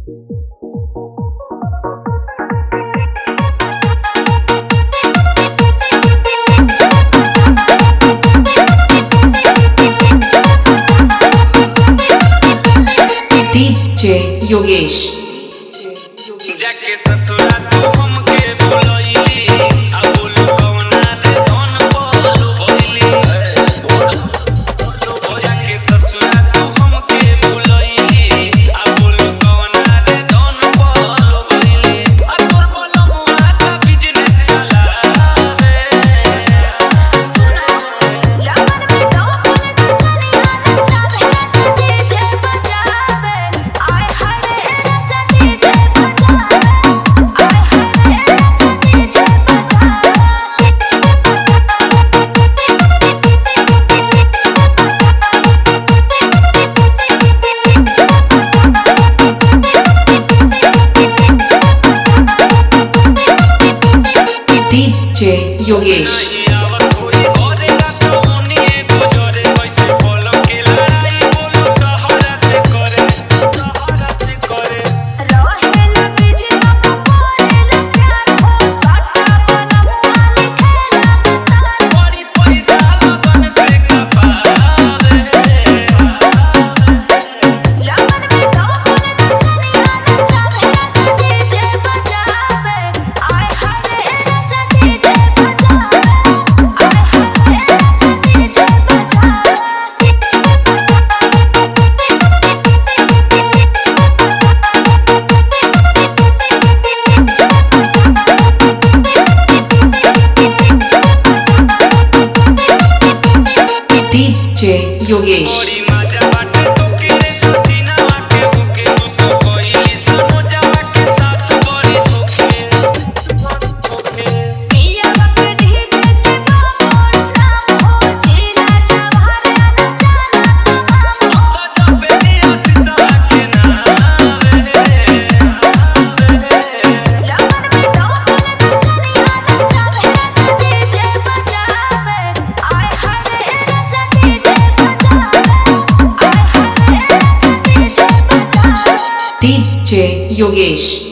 DJ Yogesh. जाके ससुरा तू हमके भुलइली आ बोलू कवना रे धन बोलू भइली जाके ससुरा तू हमके भुलइली आ बोलू कवना रे धन बोलू भइली आ तोर बोलू मुआ का बिजनेस चलावे DJ Yogesh. DJ Yogesh. DJ Yogesh.